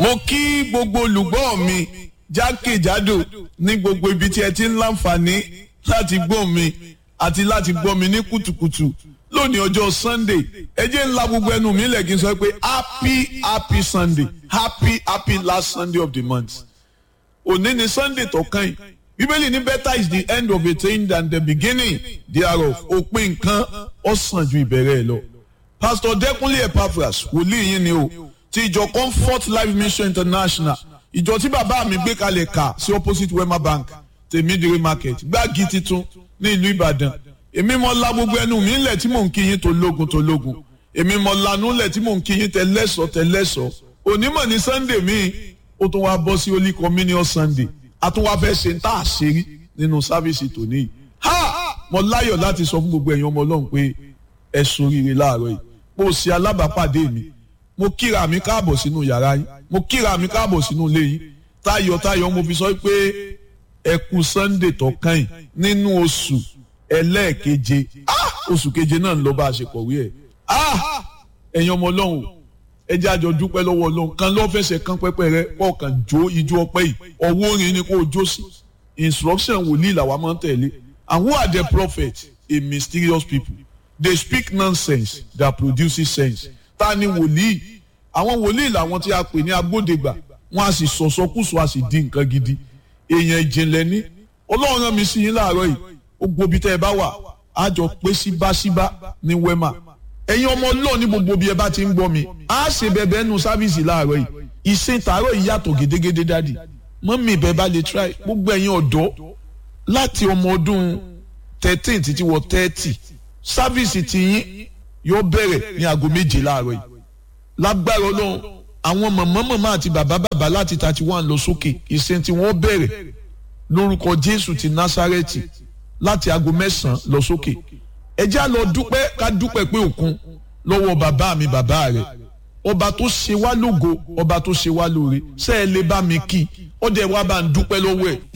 mo kí gbogbo olùgbọ́ mi jákèjádò ní gbogbo ibi tí ẹ ti ń láǹfààní láti gbọ́ mi àti láti gbọ́ mi ní kùtùkùtù lónìí ọjọ́ sunday ẹ jẹ́ ńlá gbogbo ẹnu mi lẹ̀ kí n sọ pé happy happy sunday happy happy last sunday of the month òní ni sunday tó kàn yìí bíbélì ní better is the end of a thing than the beginning thereof òpin nǹkan ó sàn ju ìbẹ̀rẹ̀ ẹ̀ lọ pastor dẹkùnlé epaphras wòlíì yín ni o ti ìjọ comfort life mission international ìjọ tí bàbá mi gbé kalẹ̀ kà sí opposite wema bank tèmídìrí market gbági titun ní ìlú ìbàdàn èmi mọ la gbogbo ẹnu mi lẹ̀ tí mò ń kí yín tó lógun tó lógun èmi mọ lanú lẹ̀ tí mò ń kí yín tẹ lẹ́sọ̀ tẹ lẹ́sọ̀ onímọ̀ ní sunday mi ó tún wá bọ́ sí holy communion sunday a tún wá fẹ́ ṣe ń tà àṣírí nínú sáfíìsì tòní yìí ha mo láyọ̀ láti sọ fún gbogbo ẹ̀yin ọmọ ọlọ́run pé ẹ soríire láàárọ̀ yìí mo ṣe alábàápàdé mi mo kíra mi káàbọ̀ sínú yàrá yín mo kíra mi káàbọ̀ sínú ilé yín tayọ̀tayọ̀ mo fi sọ pé ẹ kú sunday tó kàn yín nínú oṣù ẹlẹ́ẹ̀keje oṣù keje náà ń lọ bá a ṣe kọ̀wé ẹ̀ ẹ̀yin ọmọ ọlọ́run ẹ jẹ́ àjọ dúpẹ́ lọ́wọ́ ọlọ́run kan lọ́ fẹsẹ̀ kan pẹ́pẹ́ rẹ kọ̀ọ̀kan jó ijó ọpẹ́ yìí ọwọ́ orin ni kò jó sí instruction wòlíì làwa máa ń tẹ̀lé and who are the prophets a mysterious people they speak nonsense that produces sense ta ni wòlíì àwọn wòlíì làwọn tí a pè ní agbódegbà wọn a sì sọ̀sọ́kùsọ a sì di nǹkan gidi èèyàn ìjìnlẹ̀ ní ọlọ́run rán mi sí yín láàárọ̀ yìí ó gbobi tẹ́ ẹ bá wà á jọ pé síbáṣíbá ní wema ẹ̀yin ọmọ ọlọ́ọ̀ ní gbogbo bí ẹ bá ti ń gbọ́ mi á ṣe bẹ̀bẹ̀ nu sáfíìsì láàárọ̀ yìí ìsìn tààrọ̀ yìí yàtọ̀ gédégédé dádì mọ́mí ìbẹ̀ bá lè try gbogbo ẹ̀yin ọ̀dọ́ láti ọmọ ọdún thirteen títí wọ thirty sáfíìsì tiyín yóò bẹ̀rẹ̀ ní aago méje láàárọ̀ yìí lágbára ọlọ́run àwọn mọ̀mọ́ mọ̀mọ́ àti bàbá bàbá láti thirty one lọ sókè ìsìn tí wọ́n bẹ̀rẹ̀ lórúkọ jésù ti násárẹ́tì láti aago mẹ́sàn-án lọ sókè ẹ já lọ dúpẹ́ ká dúpẹ́ pé òkun lọ́wọ́ bàbá mi bàbá rẹ̀ ọba tó ṣe wá lógo ọba tó ṣe wá lóore ṣé ẹ lè bá mi kí ọdẹ wa bá ń dúpẹ́ lọ́wọ́ ẹ̀